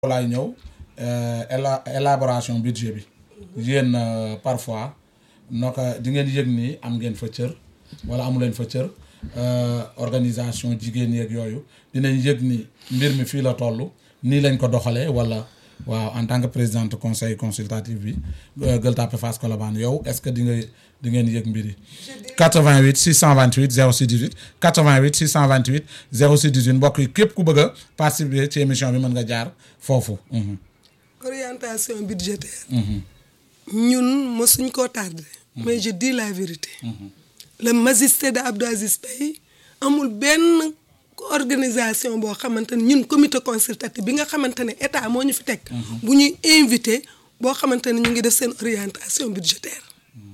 laay ñëw éla élaboration budget bi yéen parfois naka di ngeen yëg ni am ngeen fa cër wala amu leen fa cër organisation jigéen yeeg yooyu dinañ yëg ni mbir mi fii la toll nii lañ ko doxalee wala waaw en tant que présidente conseil consultatif bi Gueule Tapée Fass Colobane yow est-ce que di nga di ngeen yëg mbir yi 88 628 06 18 88 628 06 18 mbokk yi képp ku bëgg a participer ci émission bi mën nga jaar foofu. orientation budgétaire. ñun mosuñ koo tardé. mais je dis la vérité. le magistère de Abdou Aziz Paye amul benn organisation boo xamante ne ñun comité consultatif bi nga xamante ne état moo ñu fi teg. bu ñuy invité boo xamante ne ñu ngi def seen orientation budgétaire.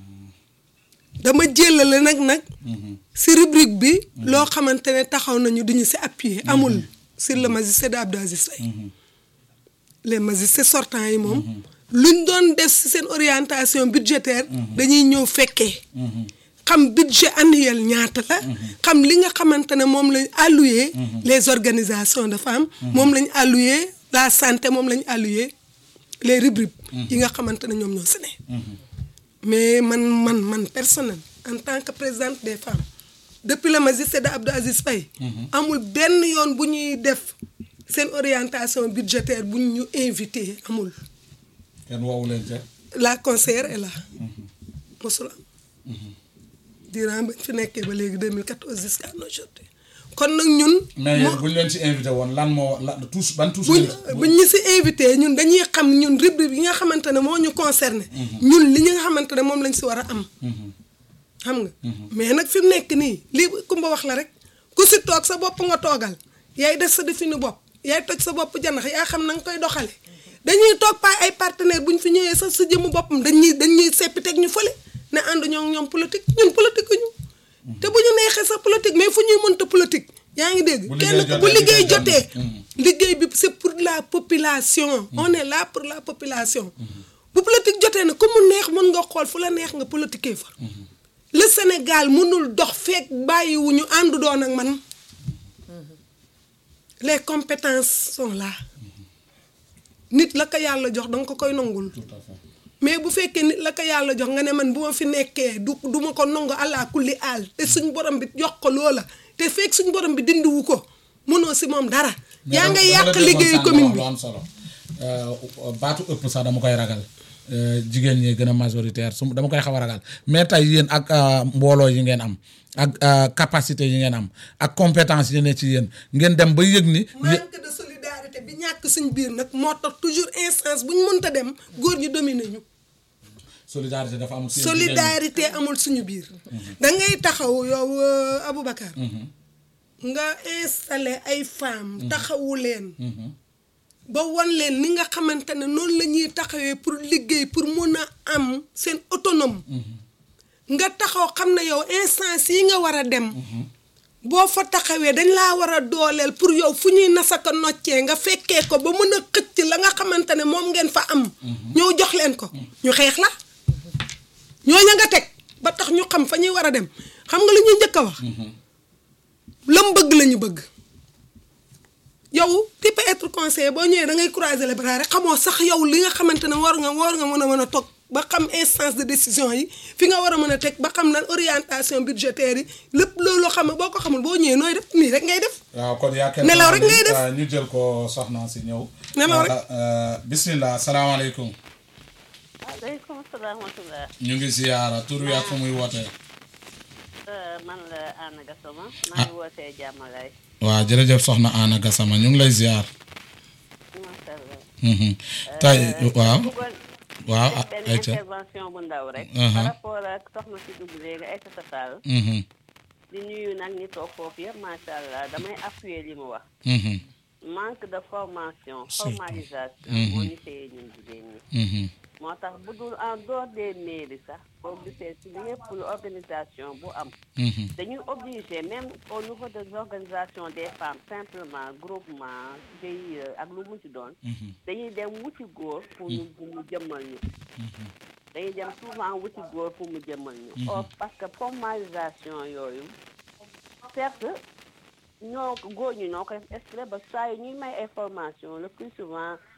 dama jëlale nag nag. si rubrique bi. loo xamante ne taxaw nañu duñu si appuyer amul sur le magistère de Abdou Aziz Paye les magistrats sortants yi moom. luñ doon def si seen orientation budgétaire. dañuy ñëw fekkee. xam budget annuel ñaata la. xam li nga xamante ne moom lañ alloué. les organisations de femmes. moom lañ alloué la santé moom lañ alloué les rubriques. yi nga xamante ne ñoom ñoo si ne. mais man man man personnel en tant que présidente des femmes depuis le magistère de Abdou Aziz Paye amul benn yoon bu ñuy def seen orientation budgétaire bu ñu invité amul. kenn woowu leen ca. la conseillère est là. mosul am. durant bañ fi nekkee ba léegi 2014 jusqu'à aujourd'hui kon nag ñun. mais yéen bu ñu leen ci invité woon lan moo la tous ban tous. buñ buñ ñu si invité ñun dañuy xam ñun rubrique yi nga xamante ne moo ñu concerné. ñun li ñu nga xamante ne moom lañ si war a am. xam nga. mais nag fi mu nekk nii lii kumba wax la rek ku si toog sa bopp nga toogal yaay def sa defini bopp yaay toj sa bopp janax yaa xam na nga koy doxale dañuy toog pa ay partenaire bu ñu fi ñëwee sax sa jëmu boppam dañuy dañuy seppi teg ñu fële ne ànd ñoo ñoom politique ñun politique ñu te bu ñu neexee sax politique mais fu ñuy mënta politique yaa ngi dégg kenn ku bu liggéey jotee liggéey bi c'est pour la population on est là pour la population bu politique jotee ne ku mu neex mën nga xool fu la neex nga politiquer fa le Sénégal mënul dox fekk bàyyiwuñu àndu doon ak man les compétences sont là nit la ko yàlla jox danga ko koy nangul mais bu fekkee nit la ko yàlla jox nga ne man bu ma fi nekkee du du ma ko nangu àllaa kulli aal te suñ borom bi jox ko loola te fekk suñ borom bi dindiwu ko mënoo si moom dara yaa nga yàq liggéeyu commune bi am solo baatu ëpp sax dama koy ragal jigéen ñi gën a majoritaire su dama koy xaw a ragal mais tey yéen ak mbooloo yi ngeen am ak capacité yi ngeen am ak compétence yi ne ci yéen ngeen dem ba yëg ni manque de solidarité bi ñàkk suñ biir nag moo tax toujours instance bu ñu mënta dem góor ñi dominer ñu solidarité dafa amul solidarité amul suñu biir da ngay taxaw yow Aboubacar nga installé ay femmes taxawu leen ba wan leen ni nga xamante ne noonu la ñuy taxawee pour liggéey pour mun a am seen autonome nga taxaw xam ne yow instance yi nga war a dem boo fa taxawee dañ laa war a dooleel pour yow fu ñuy nasaka noccee nga fekkee ko ba mën a xëcc la nga xamante ne moom ngeen fa am ñëw jox leen ko ñu xeex la ñooña nga teg ba tax ñu xam fa ñuy war a dem xam nga lu ñuy njëkk a wax lam bëgg la ñu bëgg yow tu peux être conseiller boo ñëwee da ngay croiser les bras rek xamoo sax yow li nga xamante ne war nga war nga mën a mën a toog ba xam instance de décision yi fi nga war a mën a teg ba xam lan orientation budgétaire yi lépp loolu xam ne boo ko xamul boo ñëwee nooy def nii rek ngay def. waaw kon yaa nelaw rek ngay def ñu jël ko soxna si ñëw. nelaw rek bismillah salaamaaleykum. waaleykum salaam wa rahmatulah. ñu ngi ziyaara tur wi ak fu muy wootee. man la Anna Gassama. maa ngi wootee Jàmmalaay. waaw jërëjëf soxna Anna Gassama ñu ngi lay ziyaar. macha allah. tey waaw. waaw benn ayca intervention bu ndaw rek. par rapport ak soxna si dugg léegi Aïssata Tall. di nuyu nag ñi toog foofu yëpp macha allah damay appuyer li mu wax. manque de formation. formalisation. moo ñu téye ñun jigéen ñi. moo tax bu dul en dehors des mairies sax boo gisee si lépp lu organisation bu am. dañuy obligé même au niveau des organisations des femmes simplement groupement GIE ak lu mu ci doon. dañuy dem wuti góor pour ñu pour mu jëmmal ñu. dañuy dem souvent wuti góor pour mu jëmmal ñu. or parce que formalisation yooyu certes ñoo góor ñi ñoo koy exprès ba saa yi ñuy may information le plus souvent